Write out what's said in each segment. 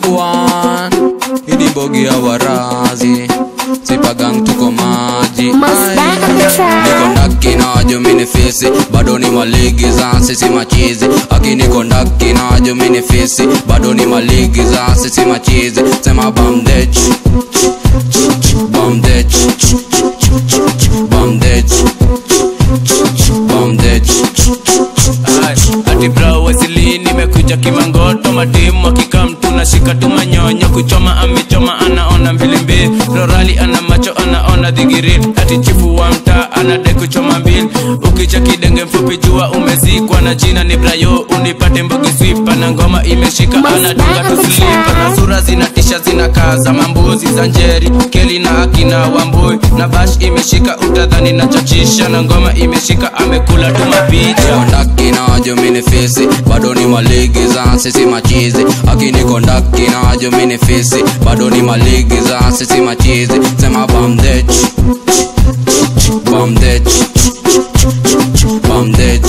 one ini mbogi ya warazi sipagang tuko maji Must back on the track. niko ndaki na wajumini fisi bado ni maligi za sisi machizi akiniko ndaki na wajumini fisi bado ni maligi za sisi machizi sema bamdech bamdech bamdech bamdech Ay, ati bro wasili nimekuja kimangoto matimu akikam tunashika tumanyonyo kuchoma amechoma anaona mbilimbili rorali ana macho anaona dhigiri ati chifu wa mtaa anade kuchoma mbili ukija kidenge mfupi jua umezikwa na jina ni brayo unipate mbugi swipa na ngoma imeshika anadunga tuslipa na sura zinatisha zinakaza mambuzi za njeri keli na akina wambui na bash imeshika utadhani na chachisha na ngoma imeshika amekula tu mapicha kondaki na wajumini fisi bado ni maligi za sisi machizi akini kondaki na wajumini fisi bado ni maligi za sisi machizi sema bamdech bamdech bamdech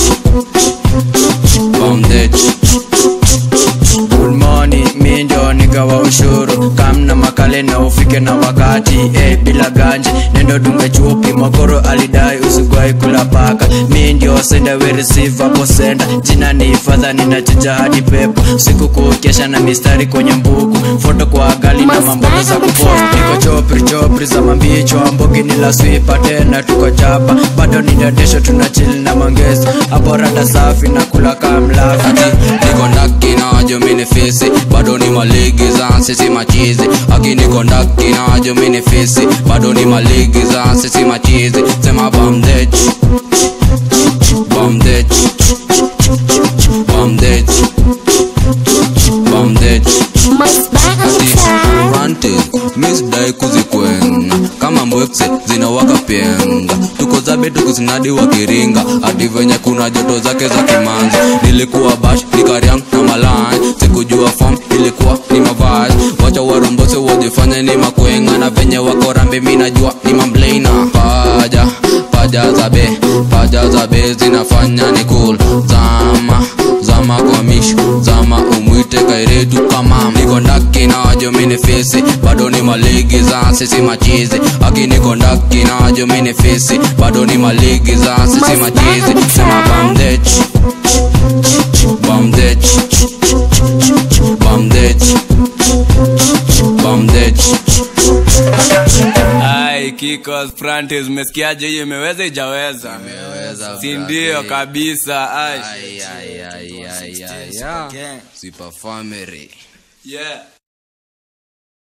bamdech Good morning, mi ndio nigawa ushuru kamna makale na ufike na wakati eh, bila ganji nendo dunga chupi mogoro alidai usigwai kula paka mi ndio senda we receive hapo senda jina ni fadha ninachuja hadi pepo siku kukesha na mistari kwenye mbuku foto kwa gali na mamboga za kupost niko chopri chopri za mambicho ambogi ni la swipa tena tuko chapa bado ninadesho tuna chill na mangezo hapo rada safi na kula kamlafi niko ndaki na wajumini fisi bado ni maligi za sisi machizi akiniko ndaki na wajumini fisi bado ni maligi za sisi machizi sema bamdech bamdech bamdech bamdech Must back on the track. Ranting, misdai kuzikwena kama mbwekse zinawaka penga tuko zabe tukuzinadi wakiringa hadi venye kuna joto zake za kimanzi nilikuwa bash nikariang na malai sikujua fam ilikuwa ni mavazi wacha warombose wajifanye ni makwenga na venye wako rambe mi najua ni mamblena paja paja zabe paja zabe zinafanya ni cool zama zama kwa mishu zama umwite kairetu kama niko ndaki na wajumini fisi bado ni maligi za sisi machizi akiniko ndaki na wajumini fisi bado ni maligi za sisi machizi sema bamdech bamdech bamdech bamdech Ai, Kikos Frantis, umesikiaje hiyo imeweza ijaweza? Si ndio kabisa. Ai. Super family Yeah.